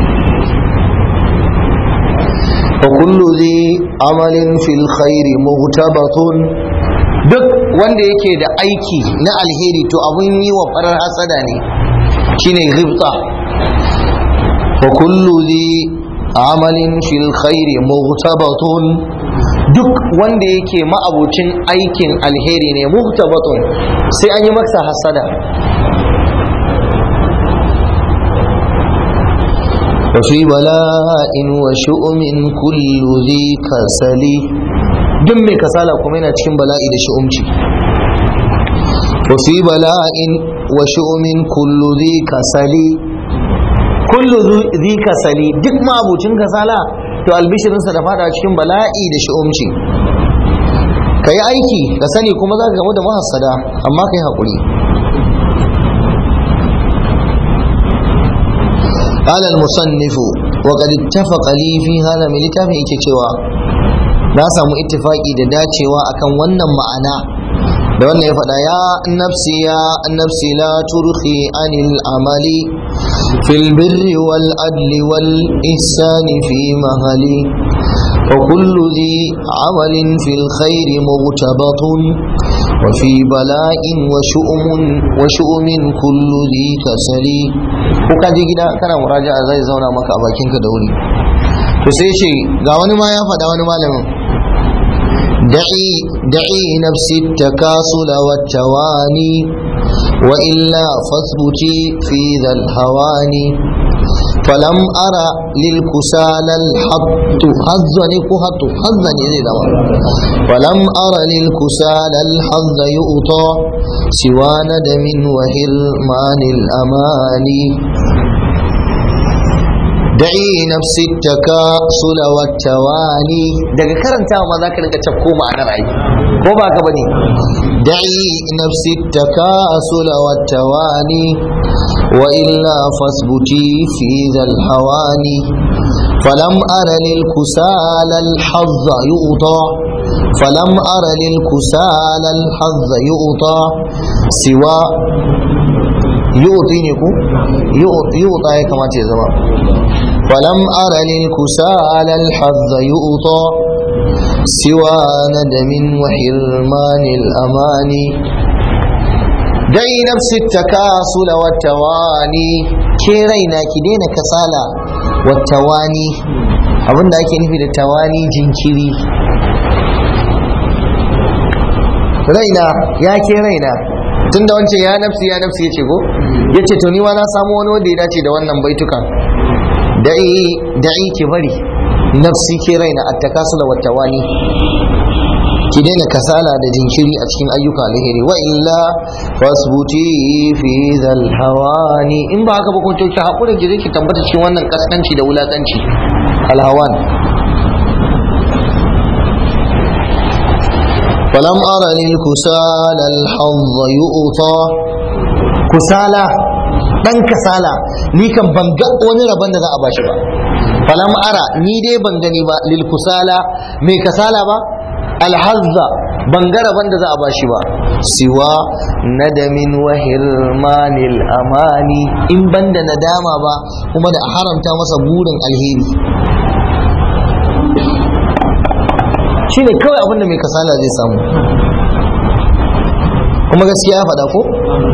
وكل ذي عمل في الخير مغتبط duk wanda yake da aiki na alheri to abun yi wa farar hasada ne shine ghibta wa kullu dhi amalin fil khairi mughtabatun duk wanda yake ma'abucin aikin alheri ne mughtabatun sai an yi masa hasada وفي بلاء وشؤم كل ذي كسل duk mai kasala kuma yana cikin bala'i da shi'umci wa fi bala'in wa shu'umin kullu dhi kasali kullu dhi kasali duk mabucin kasala to albishirinsa da fada cikin bala'i da shi'umci ka yi aiki ka sani kuma za ka gamu da mahassada amma ka yi haƙuri قال المصنف وقد اتفق لي في هذا من littafin yake cewa na samu ittifaki da dacewa akan wannan ma'ana da wannan ya faɗa ya nafsi ya nafsi la turhi anil amali fil birri wal adli wal ihsani fi mahali wa kullu dhi amalin fil khairi mugtabatun وفي بلاء وشؤم وشؤم كل ذي كسلي ko ka je gida kana muraja'a zai zauna maka a bakinka da wuri to sai ce ga wani ma ya faɗa wani malamin da'i da'i nafsi takasula wa tawani wa illa fasbuti fi dhal hawani فلم أرى للكسال الحط حظني كهط حظني زي دوا ولم أرى للكسال الحظ يؤطى سوى ندم وهرمان الأماني da'i nafsi takasula wa tawani daga karantawa ma zaka rinka tafko ma'anar ai ko ba ka bane da'i nafsi takasula wa tawani wa illa fasbuti fi dhal hawani falam ara lil kusala al hazz yu'ta falam ara lil kusala al hazz yu'ta siwa yu'ti ne ku yu'ta ya kamata ya zama ولم أر للكسال الحظ يؤطى سوى ندم وحرمان الأمان دعي نفس التكاسل والتواني كيرينا كدين كسالة والتواني abin da ake nufi da tawani jinkiri raina ya ke raina tun da wancan ya nafsi ya nafsi ya ce go ya ce to ni ma na samu wani wanda ya dace da wannan baitukan da'i ki bari nafsi ke raina a takasula wa tawani ki daina kasala da jinkiri a cikin ayyuka alheri wa illa fasbuti fi zal hawani in ba haka ba kun ki hakuri ki ki tabbata cikin wannan kaskanci da wulakanci al hawan فلم أرى للكسال الحظ يؤطى كسالى dan kasala ni kan ban ga wani rabon da za a bashi ba falam ara ni dai ban gani ba lil kusala mai kasala ba alhazza ban ga rabon da za a bashi ba siwa nadamin wa hirmanil amani in banda nadama ba kuma da haramta masa burin alheri shine kawai abin da mai kasala zai samu kuma gaskiya ya faɗa ko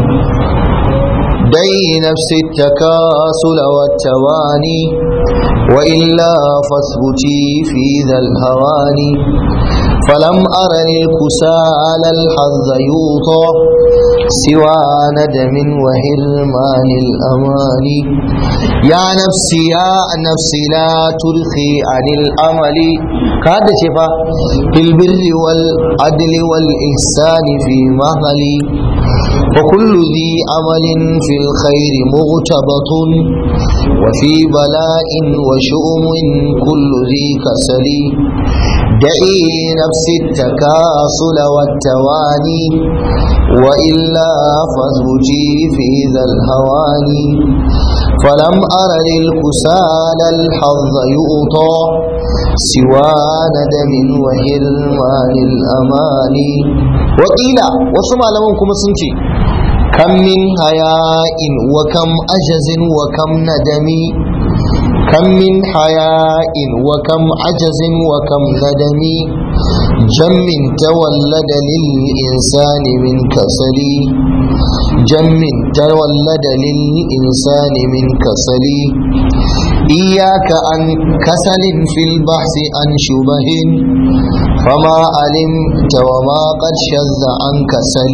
دي نفس التكاسل والتواني وإلا فاثبتي في ذا الهوان فلم أر للكسال الحظ يوطى سوى ندم وهرمان الأمان يا نفسي يا نفسي لا تلخي عن الأمل كاد شفا في البر والعدل والإحسان في مهلي وكل ذي عمل في الخير مغتبط وفي بلاء وشؤم كل ذي كسل دعي نفس التكاسل والتواني وإلا فازوجي في ذا الهوان فلم أر للكسال الحظ يؤطى سوى ندم وهرمان الأمان وقيل وسمع لهم كما سنتي كم من حياء وكم أجز وكم ندم كم من حياء وكم عجز وكم ندم جم تولد للإنسان من كسل جم تولد للإنسان من كسل إياك عن كسل في البحث عن شبه فما علمت وما قد شذ عن كسل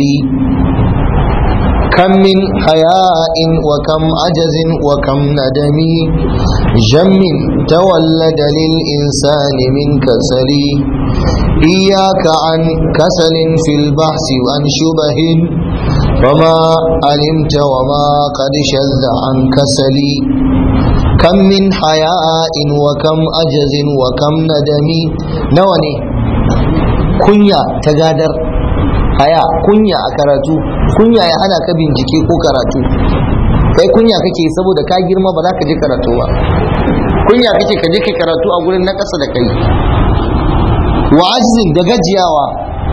كم من حياء وكم عجز وكم ندم جم تولد للإنسان من كسل إياك عن كسل في البحث عن شبه وما علمت وما قد شذ عن كسل كم من حياء وكم عجز وكم ندم نوني كنيا تقادر haya kunya a karatu kunya ya hana ka bincike ko karatu kai kunya kake saboda ka girma ba za ka je karatu ba kunya kake ka je kai karatu a gurin na ƙasa da kai wa ajizin da gajiyawa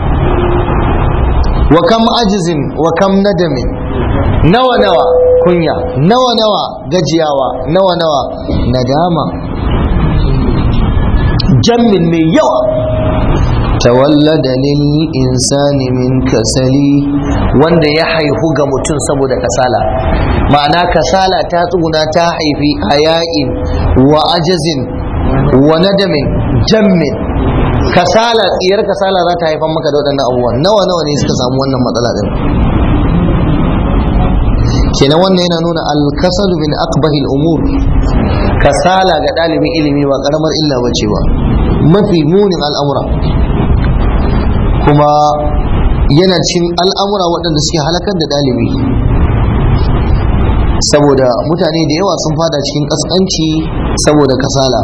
wa kam ajizin wa kam nadamin nawa nawa kunya nawa nawa gajiyawa nawa nawa nadama jammin mai yawa tawallada lil insani min kasali wanda ya haihu ga mutum saboda kasala ma'ana kasala ta tsuguna ta haifi haya'in wa ajazin wa nadamin jammin kasala tsiyar kasala za ta haifar maka da waɗannan abubuwan nawa nawa ne suka samu wannan matsala din kenan wannan yana nuna alkasalu min aqbahil umur kasala ga ɗalibin ilimi ba karamar illa ba cewa mafi munin al'amura kuma yana cin al'amura waɗanda suke halakar da ɗalibi saboda mutane da yawa sun fada cikin ƙasƙanci saboda kasala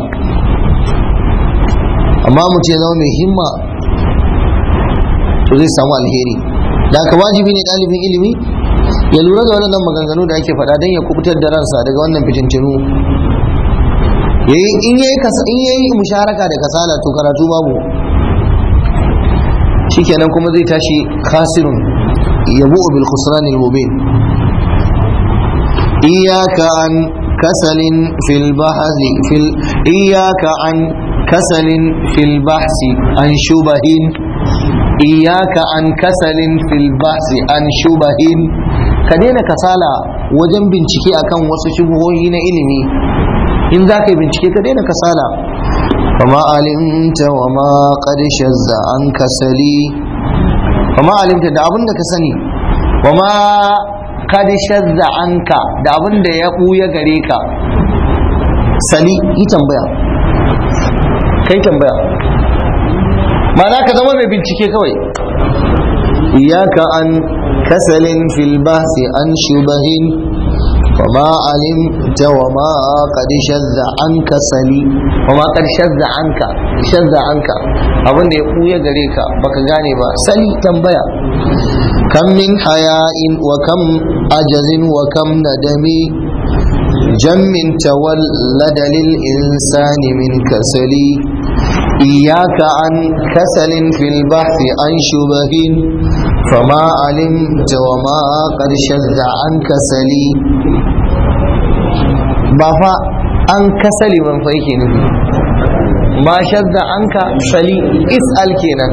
amma mutum ya zama mai himma to zai samu alheri da aka wajibi ne ɗalibin ilimi ya lura da wannan maganganu da ake faɗa don ya kubutar da ransa daga wannan fitintinu in yayi musharaka da kasala to karatu babu shikenan kuma zai tashi khasirun yabu bil khusran al mubin iyyaka an kasalin fil bahzi fil iyyaka an kasalin fil bahsi an shubahin iyyaka an kasalin fil bahsi an shubahin ka daina kasala wajen bincike akan wasu shubuhohi na ilimi in za ka yi bincike ka daina kasala وما علمت وما قد شذ عن كسلي وما علمت da abin da ka sani وما قد شذ عنك da abin da ya buya gare ka sali yi tambaya kai tambaya ma'ana ka zama mai bincike kawai iyaka an kasalin fil bahsi an shubahin وما علمت وما قد شذ عنك سلي وما قد شذ عنك شذ عنك abin da ya ɓuya gare ka baka gane ba sali tambaya kam min haya'in wa kam ajazin wa kam nadami jammin tawallada lil insani min kasali إياك عن كسل في البحث عن شبه فما علمت وما قد شذ عن كسلي بافا عن كسل من فيك ما شذ عنك سلي اسأل كينا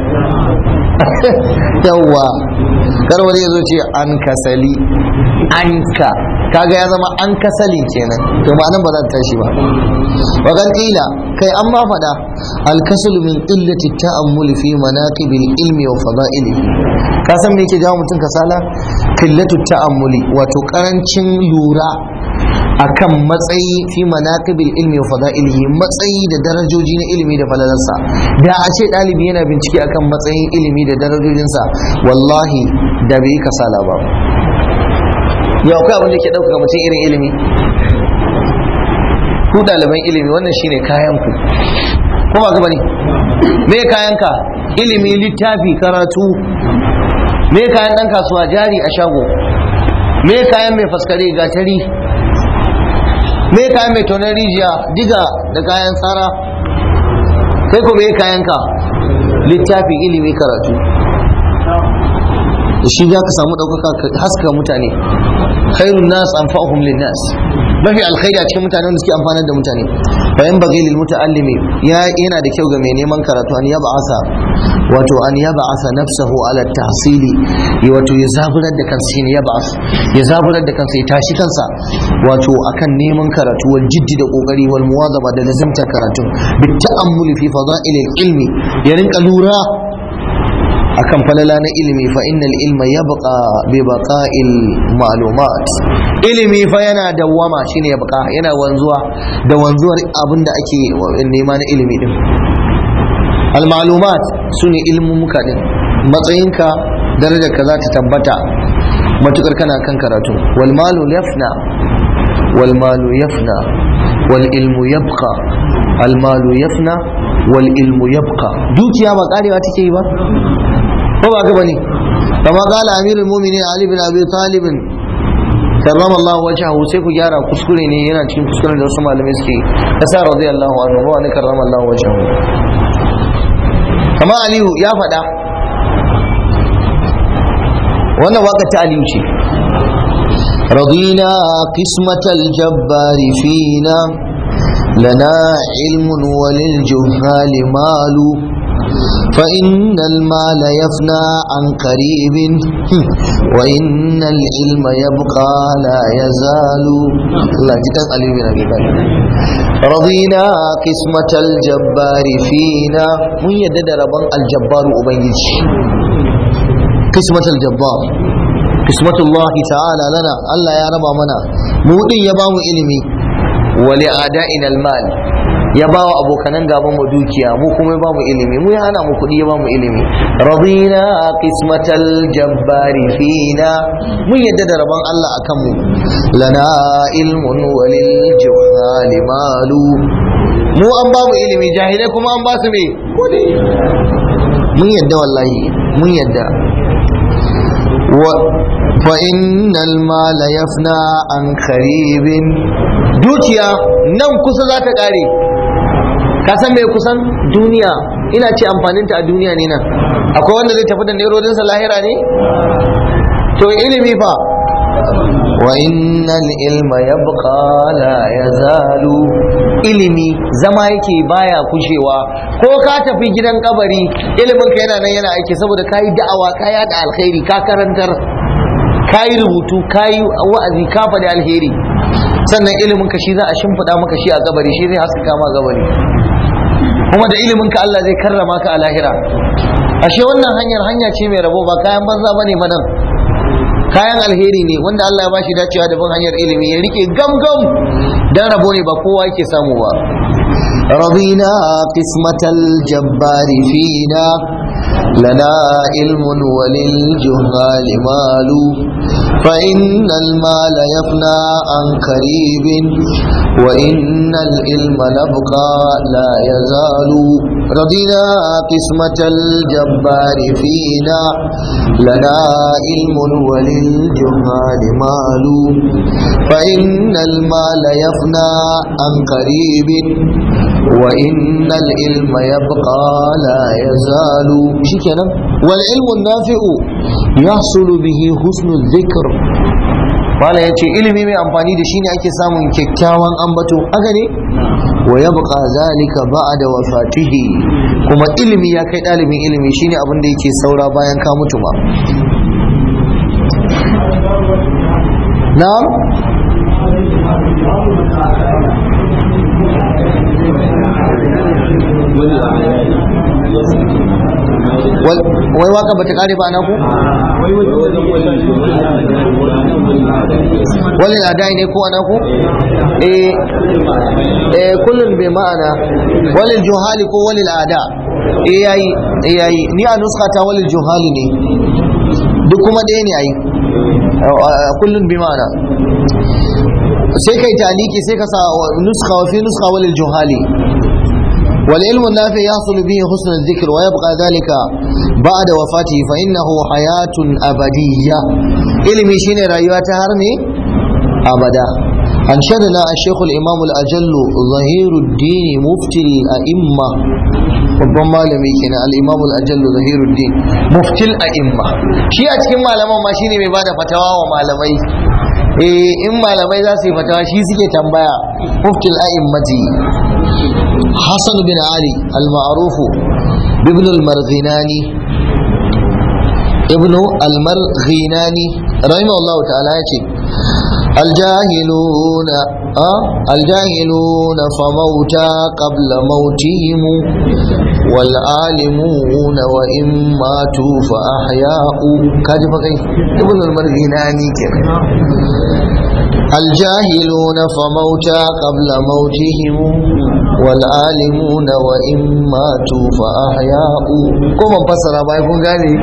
yawwa kar wani ya zo ce an kasali anka kaga ya zama an kasali kenan to ba nan ba za ta tashi ba wa kan ila kai an ma faɗa alkasalu min illati ta'ammuli fi manaqibil ilmi wa fada'ili ka san me yake jawo mutum kasala qillatu ta'ammuli wato karancin lura akan matsayi fi manaqibil ilmi wa fada'ilihi matsayi da darajoji na ilimi da falalarsa da a ce ɗalibi yana bincike akan matsayin ilimi da darajojinsa wallahi da bai kasala ba yau akwai abin da ke ɗaukaka mutum irin ilimi ku ɗaliban ilimi wannan shine kayan ku ko ba gaba ne me kayan ka ilimi littafi karatu me kayan ɗan kasuwa jari a shago me kayan mai faskare gatari me kayan mai tonar rijiya diga da kayan tsara kai ko me kayan ka littafi ilimi karatu da shi za ka samu ɗaukaka haska mutane khairun nas anfa'uhum lin nas mafi alkhairi a cikin mutane wanda suke amfanar da mutane fa yan bagi lil muta'allimi ya yana da kyau ga mai neman karatu an yaba asa wato an yaba asa nafsahu ala tahsili wato ya zaburar da kansa shine yaba asa ya zaburar da kansa ya tashi kansa wato akan neman karatu wal jiddi da kokari wal muwazaba da lazimtar karatu bit ta'ammuli fi fada'il ilmi ya rinka lura akan falala na ilimi fa innal ilma yabqa bi baqa'il ma'lumat ilimi fa yana dawwama shine yabqa yana wanzuwa da wanzuwar abinda ake nema na ilimi din al ma'lumat sune ilmumuka din matsayinka darajar ka za ta tabbata matukar kana kan karatu wal malu yafna wal malu yafna wal ilmu yabqa al malu yafna wal ilmu yabqa dukiya ba karewa take yi ba ko ba ga bane kama qala amirul mu'minin ali bin abi talib karrama Allah wajhahu sai ku gyara kuskure ne yana cikin kuskuren da wasu malamai suke kasa radiyallahu anhu wa ne karrama Allah wajhahu kama aliyu ya faɗa wannan waka ta aliyu ce رضينا قسمة الجبار فينا لنا علم وللجهال مال فإن المال يفنى عن قريب وإن العلم يبقى لا يزال الله جدا علي بن أبي طالب رضينا قسمة الجبار فينا من يدد ربان الجبار أبيج قسمة الجبار قسمة الله تعالى لنا الله يا رب منا مودin ya bamu ilimi wali ada'ina almal ya ba wa abokanan gaban mu dukiya mu kuma ya ba mu ilimi mu ya hana mu kuɗi ya ba mu ilimi radina qismatal jabbari fina mun yadda da rabon Allah akan mu lana ilmun walil juhali malu mu an ba mu ilimi jahilai kuma an ba su me kuɗi mun yadda wallahi mun yadda فإن المال يفنى عن قريب dukiya nan kusa za ta ƙare ka san mai kusan duniya ina ce amfaninta a duniya ne nan akwai wanda zai tafi da nerodinsa lahira ne to ilimi fa wa innal ilma yabqa la yazalu ilimi zama yake baya kushewa ko ka tafi gidan kabari ilimin ka yana nan yana aiki saboda kayi da'awa ka yada alkhairi ka karantar kayi rubutu kayi wa'azi ka faɗi alheri sannan ilimin ka shi za a shimfiɗa maka shi a kabari shi zai haskaka ma kabari kuma da ilimin ka Allah zai karrama ka a lahira ashe wannan hanyar hanya ce mai rabo ba kayan banza bane madan kayan alheri ne wanda Allah ya bashi dacewa da bin hanyar ilimi ya rike gam-gam dan rabo ne ba kowa yake samu ba رضينا قسمة الجبار فينا لنا علم وللجهال مال فإن المال يفنى عن قريب وإن العلم نبقى لا يزال رضينا قسمة الجبار فينا لنا علم وللجهال مال فإن المال يفنى عن قريب وإن العلم يبقى لا يزال شكرا والعلم النافع يحصل به حسن الذكر Bala ya ce ilimi mai amfani da shi ne ake samun kyakkyawan ambato haka ne wa ya buƙa zalika ba'da wafatihi kuma ilimi ya kai ɗalibin ilimi shine abin da yake saura bayan ka mutu ba na'am wai waka bata kare ba ku? wani ladai ne ko ana ku? eh kullum bai ma'ana wani juhali ko wani ada eh yayi eh yayi ni a nuska ta wani juhali ne duk kuma ɗaya ne ayi kullum bi ma'ana sai kai taliki sai ka sa nuska wa fi nuska wani juhali والعلم النافع يحصل به حسن الذكر ويبقى ذلك بعد وفاته فإنه حياة أبدية علمي شين رأيوات هرني أبدا أنشدنا الشيخ الإمام الأجل ظهير الدين مفتي الأئمة babban malami kenan al-imam al-ajallu zahiruddin muftil a'imma shi a cikin malaman ma shine mai bada fatawa wa malamai eh in malamai za su yi fatawa shi suke tambaya muftil a'immati hasan bin ali al-ma'ruf ibn al-marghinani ibn al-marghinani rahimahullahu ta'ala yace الجاهلون أه؟ الجاهلون فموتى قبل موتهم والعالمون وإن ماتوا فأحياء كاجي فقي ابن المرغناني كده الجاهلون فموتى قبل موتهم والعالمون وإن ماتوا فأحياء كما فسر ما يكون قالي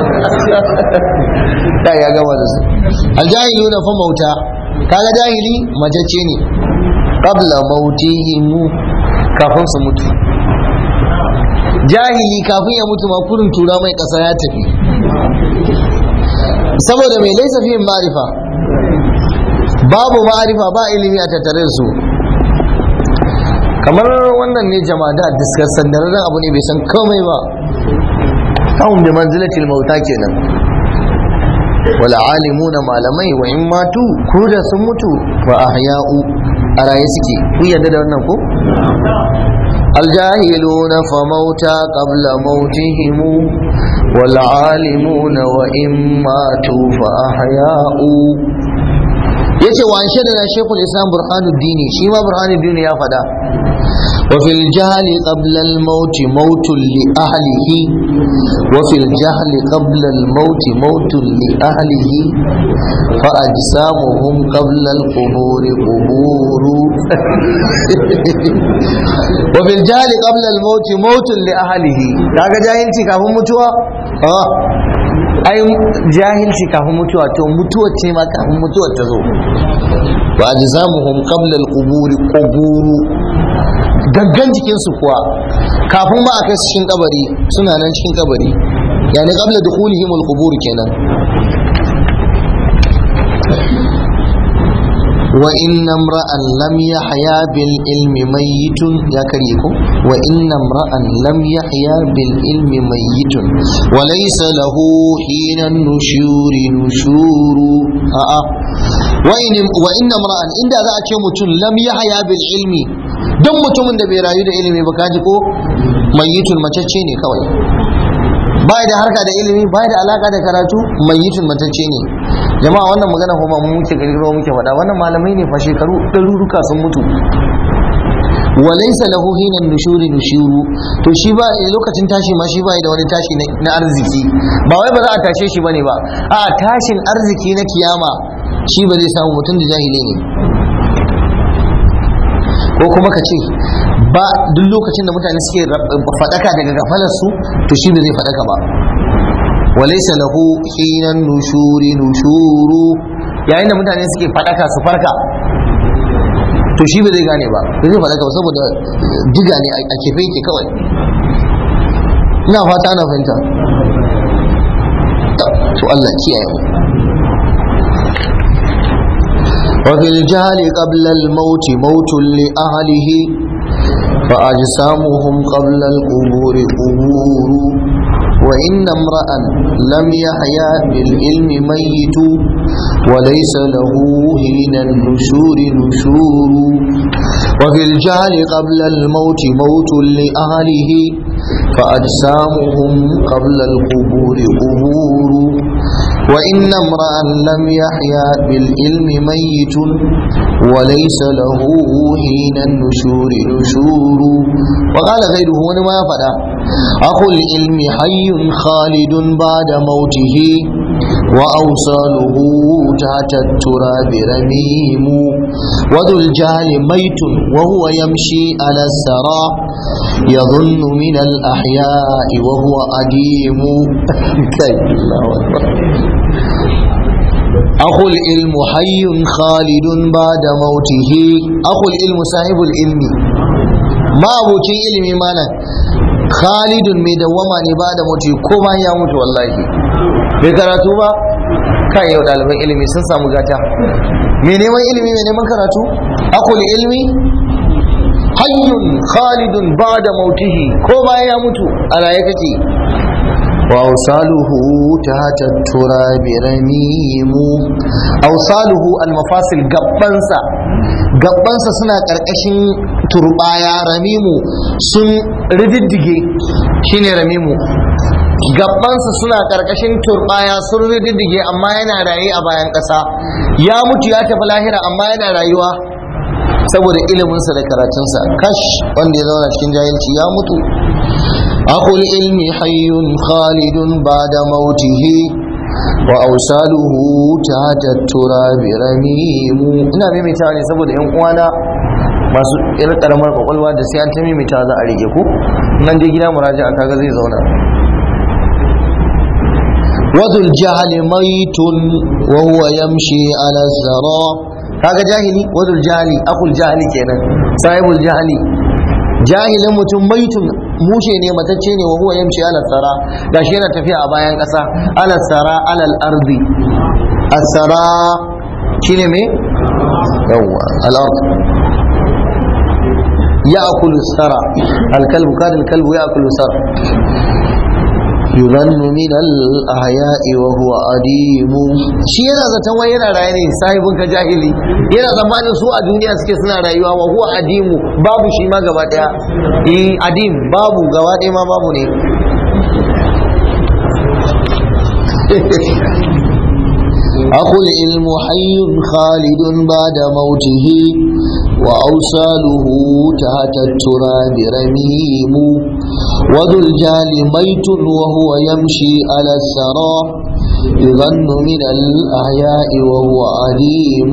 لا يا جماعة الجاهلون فموتى kaga jahili majacce ne qabla mautihim kafin su mutu jahili kafin ya mutu ma kurin tura mai kasa ya tafi saboda mai laisa fiye ma'arifa babu ma'arifa ba ilimi a tattare da su kamar wannan ne jama'a da diskar sandararren abu ne bai san komai ba kawun da manzilatil mauta kenan wala alimuna malamai wa in matu ko da sun mutu wa ahya'u a raye suke kun yarda da wannan ko الجاهلون فموتى قبل موتهم والعالمون وإن ماتوا فأحياء yace wa an shaidana shekul islam burhanuddini shi ma burhanuddini ya fada wa fil jahli qabla al maut mautun li ahlihi wa fil jahli qabla al maut mautun li ahlihi fa ajsamuhum qabla al qubur qubur wa fil jahli qabla al maut mautun li ahlihi kaga jahilci kafin mutuwa ah ai jahilci kafin mutuwa to mutuwar ce ma kafin mutuwar ta zo wa ajzamuhum qabla al-qubur quburu gaggan jikin su kuwa kafin ma a kai cikin kabari suna nan cikin kabari yani qabla dukhulihim al-qubur kenan wa inna imra'an lam yahya bil ilmi mayyitun ya kare ko wa inna imra'an lam yahya bil ilmi mayyitun wa laysa lahu hina nushuri nushuru a a wa in wa inna imra'an inda za a ce mutum lam yahya bil ilmi dan mutumin da bai rayu da ilimi ba kaji ko mayyitun macece ne kawai bai da harka da ilimi bai da alaka da karatu mayyitun matacce ne jama'a wannan magana kuma mu muke gargaro muke faɗa wannan malamai ne fa shekaru ɗaruruka sun mutu walaysa lahu hina nushuri nushuru to shi ba lokacin tashi ma shi bai da wani tashi na arziki ba wai ba za a tashe shi bane ba a tashin arziki na kiyama shi ba zai samu mutum da jahili ne ko kuma ka ce ba duk lokacin da mutane suke faɗaka daga gafalar su to shi ba zai faɗaka ba walaysa lahu hinan nushuri nushuru yayin da mutane suke faɗaka su farka to shi ba zai gane ba ba zai faɗaka ba saboda diga ne a kefe yake kawai ina fata ana fahimta to Allah kiyaye mu وفي الجهل قبل الموت موت لأهله فأجسامهم قبل القبور قبور وإن امرأ لم يحيا بالعلم ميت وليس له حين النشور نشور وفي الجهل قبل الموت موت لأهله فأجسامهم قبل القبور قبور وإن امرأ لم يحيا بالعلم ميت وليس له حين النشور نشور وقال غيره ونما فدا أخو العلم حي خالد بعد موته وأوصاله تحت التراب رميم وذو الجهل ميت وهو يمشي على السرى يظن من الأحياء وهو أديم الله أكبر أخو العلم حي خالد بعد موته أخو العلم صاحب العلم ما أبو علمي مانا خالد مدوما بعد موته كما يموت والله bai karatu ba kan yau ɗaliban ilimi sun samu gata mai neman ilimi mai neman karatu akul ilmi hayyun khalidun ba da mautihi ko bayan ya mutu a raye kake وأوصاله تحت التراب رميم أوصاله المفاصل قبنسا قبنسا سنة ƙarƙashin turbaya ramimu sun rididdige shine ramimu gabansa suna ƙarƙashin turbaya sun rididdige amma yana raye a bayan ƙasa ya mutu ya tafi lahira amma yana rayuwa saboda iliminsa da karatunsa kash wanda ya zauna cikin jahilci ya mutu أخو العلم حي خالد بعد موته وأوصاله تحت التراب رميم ina maimaitawa ne saboda yan uwana masu irin karamar kwakwalwa da sai an ta maimaitawa za a rige ku nan dai gida muraja kaga zai zauna wadul jahali maitun wa huwa yamshi ala zara kaga jahili wadul jahali akul jahili kenan sahibul jahili jahilin mutum maitun mushe ne matacce ne wa huwa yamshi ala tsara gashi yana tafiya a bayan ƙasa ala tsara alal ardi asara shine me yawwa al ard ya'kulu sara al kalbu kana al kalbu ya'kulu sara yuzannu min al-ahya'i wa huwa adim shi yana zaton wai yana raye ne sahibin ka jahili yana zamanin su a duniya suke suna rayuwa wa huwa adimu babu shi ma gaba daya eh adim babu gaba daya ma babu ne أخو العلم حي خالد بعد موته وأوصاله تحت التراب رميم وذو الجال ميت وهو يمشي على الثرى يظن من الأحياء وهو عليم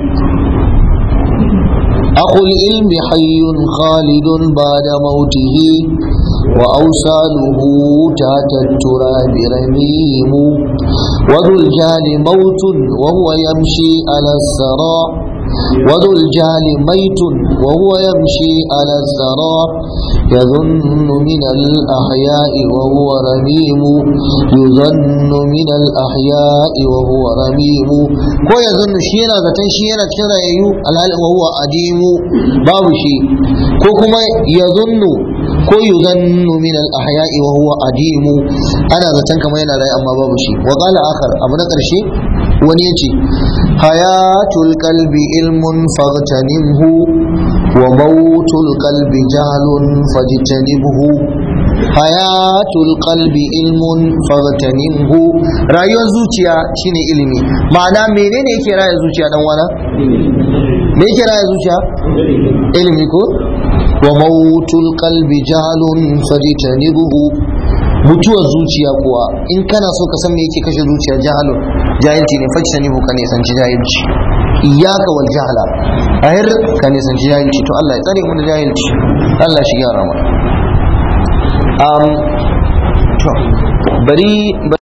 أخو العلم حي خالد بعد موته وأوصاله تحت التراب رميم وذو الجال موت وهو يمشي على الثرى وذو الجهل ميت وهو يمشي على الثرى يظن من الأحياء وهو رميم يظن من الأحياء وهو رميم ko ya zannu shi yana zaton shi yana cikin rayayyu alhali wa huwa adimu babu shi ko kuma ya zunnu ko yuzannu min al-ahya'i wa huwa adimu ana zaton kamar yana rayu amma babu shi wa qala akhar abu na karshe wani yace hayatul qalbi ilmun faghtanimhu wa mautul qalbi jahlun fajtanibhu hayatul qalbi ilmun faghtanimhu rayuwar zuciya shine ilimi ma'ana menene yake raya zuciya dan wana me yake raya zuciya ilimi ko wa mautul qalbi jahlun fajtanibhu mutuwar zuciya kuwa in kana so ka san me yake kashe zuciya jahalun jahilci ne fajtanibu ka nisanci jahilci iyaka wal jahala ahir ka nisanci jahilci to Allah ya tsare mu da jahilci Allah shi gyara mu um to bari